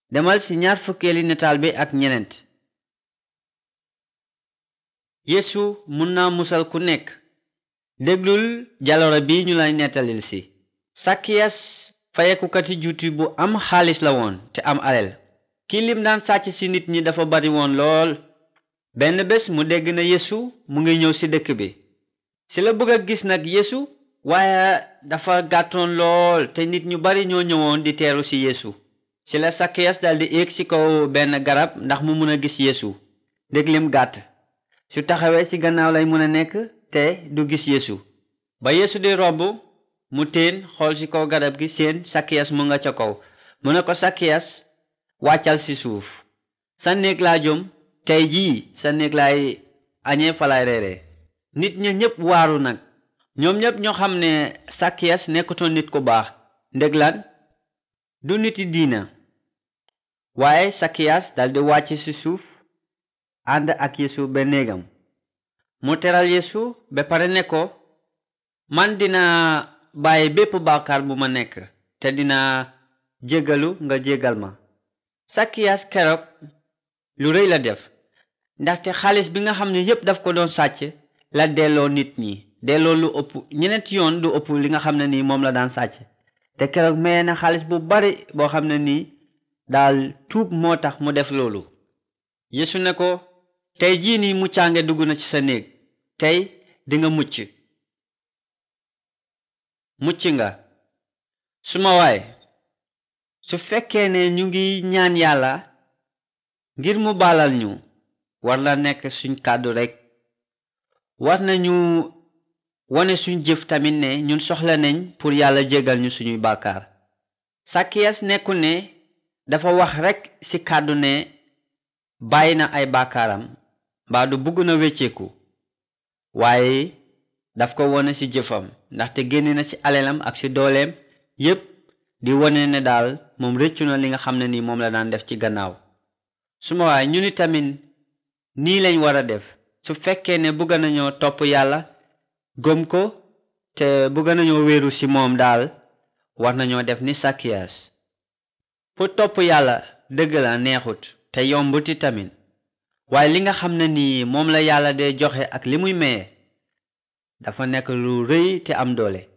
demal ci ñaar fukkeeli nataal bi ak ñeneent yeesu mun naa musal ku nekk déglul jaloore bi ñu lay nettalil si sakiyas fayekukati juuti bu am xaalis la woon te am alal ki lim daan sàcc ci nit ñi dafa bari woon lool benn bés mu dégg na yeesu mu ngi ñëw ci dëkk bi ci la bëgg a gis nag yeesu waaye dafa gàttoon lool te nit ñu bari ñoo ñëwoon di teeru ci yeesu ci la sakiyas daldi éeg ci kaw benn garab ndax mu mun a gis yeesu déglim gàtt su taxawee ci gannaaw lay mën a nekk te du gis yeesu ba yeesu di romb mu teen xool ci kaw garab gi seen sakiyas mu nga ca kaw mu ne ko sakiyas wàccal ci suuf sa néeg laa jom tey jii sa néeg laay añee falaay reere nit ña ñépp waaru nag ñoom ñépp ñoo xam ne sakiyas nekkutoon nit ku baax ndég lan du niti diina waaye sakiyas daldi wàcc ci suuf ànd ak yeesu ba néegam mu teral yeesu ba pare ne ko man dina bàyyi bépp bàkkaar bu ma nekk te dina jéggalu nga jéggal ma sakiyas keroog lu rëy la def ndaxte xaalis bi nga xam ne yépp daf ko doon sàcc la delloo nit ñi delloo lu ëpp ñeneenti yoon lu ëpp li nga xam ne nii moom la daan sàcc te keroog maye na xaalis bu bari boo xam ne nii daal tuub moo tax mu def loolu yeesu ne ko tey jii nii muccaange dugg na ci sa néeg tey dinga mucc mucc nga suma waay su fekkee ne ñu ngi ñaan yàlla ngir mu baalal ñu war la nekk suñ kàddu rekk war nañu wone suñ jëf tamit ne ñun soxla nañ pour yàlla jégal ñu suñuy bàkkaar sakiyas nekku ne dafa wax rekk ci kàddu ne bàyyi na ay bàkkaaram mbaa du bugg na wecceeku waaye daf ko wone ci jëfam ndaxte génne na ci alelam ak ci dooleem yépp di wone ne daal moom rëccu na li nga xam ne ni moom la daan def ci gannaaw suma waay ñu ni tamit nii lañ war a def su fekkee ne bëgg nañoo topp yàlla gëm ko te bëgg nañoo wéeru ci moom daal war nañoo def ni sakiyas pour topp yàlla dëgg la neexut te yombuti tamit waaye li nga xam ne nii moom la yàlla dee joxe ak li muy maye dafa nekk lu rëy te am doole